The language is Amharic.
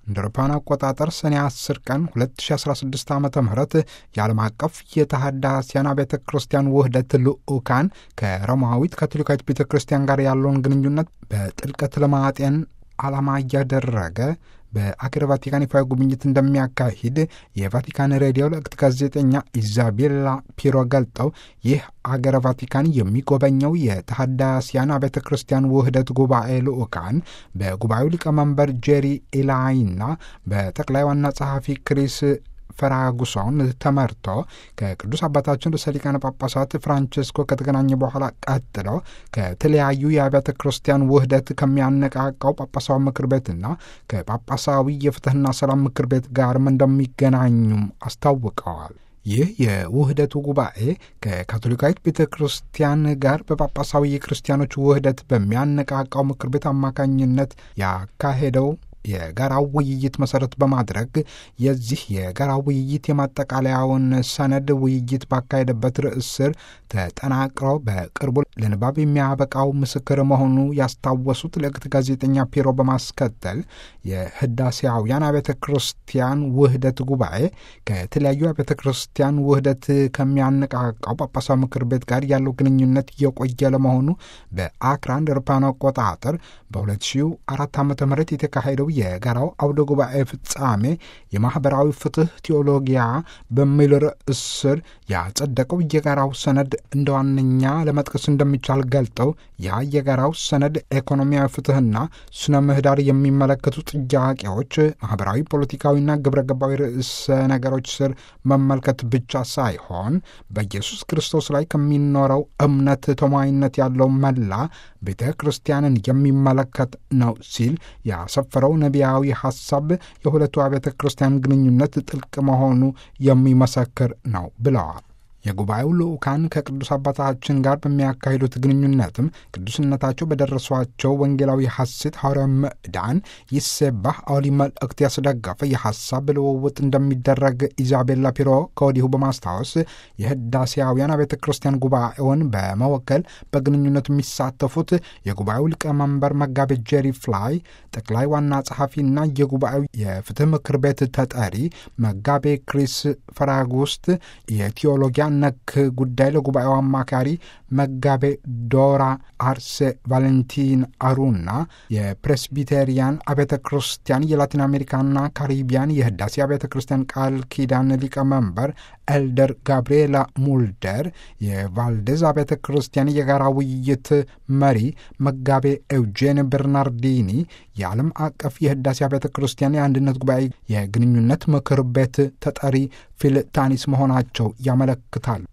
እንደ አውሮፓውያን አቆጣጠር ሰኔ 10 ቀን 2016 ዓ ም የዓለም አቀፍ የተሃዳስያን ቤተ ክርስቲያን ውህደት ልዑካን ከሮማዊት ካቶሊካዊት ቤተ ክርስቲያን ጋር ያለውን ግንኙነት በጥልቀት ለማጤን ዓላማ እያደረገ በአገር ቫቲካን ይፋዊ ጉብኝት እንደሚያካሂድ የቫቲካን ሬዲዮ ለቅት ጋዜጠኛ ኢዛቤላ ፒሮ ገልጠው ይህ አገረ ቫቲካን የሚጎበኘው የተሃዳስያን ቤተ ክርስቲያን ውህደት ጉባኤ ልዑካን በጉባኤው ሊቀመንበር ጄሪ ኢላይና በጠቅላይ ዋና ጸሐፊ ክሪስ ፈራጉሶን ተመርቶ ከቅዱስ አባታችን ርዕሰ ሊቃነ ጳጳሳት ፍራንቸስኮ ከተገናኘ በኋላ ቀጥሎ ከተለያዩ የአብያተ ክርስቲያን ውህደት ከሚያነቃቃው ጳጳሳዊ ምክር ቤትና ከጳጳሳዊ የፍትህና ሰላም ምክር ቤት ጋርም እንደሚገናኙም አስታውቀዋል። ይህ የውህደቱ ጉባኤ ከካቶሊካዊት ቤተ ክርስቲያን ጋር በጳጳሳዊ የክርስቲያኖች ውህደት በሚያነቃቃው ምክር ቤት አማካኝነት ያካሄደው የጋራው ውይይት መሰረት በማድረግ የዚህ የጋራ ውይይት የማጠቃለያውን ሰነድ ውይይት ባካሄደበት ርዕስ ስር ተጠናቅሮ በቅርቡ ለንባብ የሚያበቃው ምስክር መሆኑ ያስታወሱት ልዕክት ጋዜጠኛ ፒሮ በማስከተል የህዳሴያውያን አብያተ ክርስቲያን ውህደት ጉባኤ ከተለያዩ አብያተ ክርስቲያን ውህደት ከሚያነቃቃው ጳጳሳዊ ምክር ቤት ጋር ያለው ግንኙነት እየቆየ ለመሆኑ በአክራን አውሮፓውያን አቆጣጠር በ2004 ዓ ም የተካሄደው የጋራው አውደ ጉባኤ ፍጻሜ የማኅበራዊ ፍትህ ቴዎሎጊያ በሚል ርዕስ ስር ያጸደቀው የጋራው ሰነድ እንደ ዋነኛ ለመጥቀስ እንደሚቻል ገልጠው ያ የጋራው ሰነድ ኢኮኖሚያዊ ፍትህና ስነ ምህዳር የሚመለከቱ ጥያቄዎች ማኅበራዊ፣ ፖለቲካዊና ግብረ ገባዊ ርዕሰ ነገሮች ስር መመልከት ብቻ ሳይሆን በኢየሱስ ክርስቶስ ላይ ከሚኖረው እምነት ተሟይነት ያለው መላ ቤተ ክርስቲያንን የሚመለከት ነው ሲል ያሰፈረው ነቢያዊ ሐሳብ የሁለቱ አብያተ ክርስቲያን ግንኙነት ጥልቅ መሆኑ የሚመሰክር ነው ብለዋል። የጉባኤው ልዑካን ከቅዱስ አባታችን ጋር በሚያካሂዱት ግንኙነትም ቅዱስነታቸው በደረሷቸው ወንጌላዊ ሐሴት ሐዋርያዊ ምዕዳን ይሴባህ አውሊ መልእክት ያስደገፈ የሐሳብ ልውውጥ እንደሚደረግ ኢዛቤላ ፒሮ ከወዲሁ በማስታወስ የህዳሴያውያን ቤተ ክርስቲያን ጉባኤውን በመወከል በግንኙነቱ የሚሳተፉት የጉባኤው ሊቀመንበር መጋቤ ጄሪ ፍላይ፣ ጠቅላይ ዋና ጸሐፊና የጉባኤው የፍትህ ምክር ቤት ተጠሪ መጋቤ ክሪስ ፈራጉስት የቴዎሎጊያ ነክ ጉዳይ ለጉባኤው አማካሪ መጋቤ ዶራ አርሴ ቫለንቲን አሩና የፕሬስቢቴሪያን አብያተ ክርስቲያን የላቲን አሜሪካና ካሪቢያን የህዳሴ አብያተ ክርስቲያን ቃል ኪዳን ሊቀመንበር ኤልደር ጋብርኤላ ሙልደር የቫልዴዝ አብያተ ክርስቲያን የጋራ ውይይት መሪ መጋቤ ኤውጄን በርናርዲኒ የዓለም አቀፍ የህዳሴ አብያተ ክርስቲያን የአንድነት ጉባኤ የግንኙነት ምክር ቤት ተጠሪ ፊልታኒስ መሆናቸው ያመለክታል።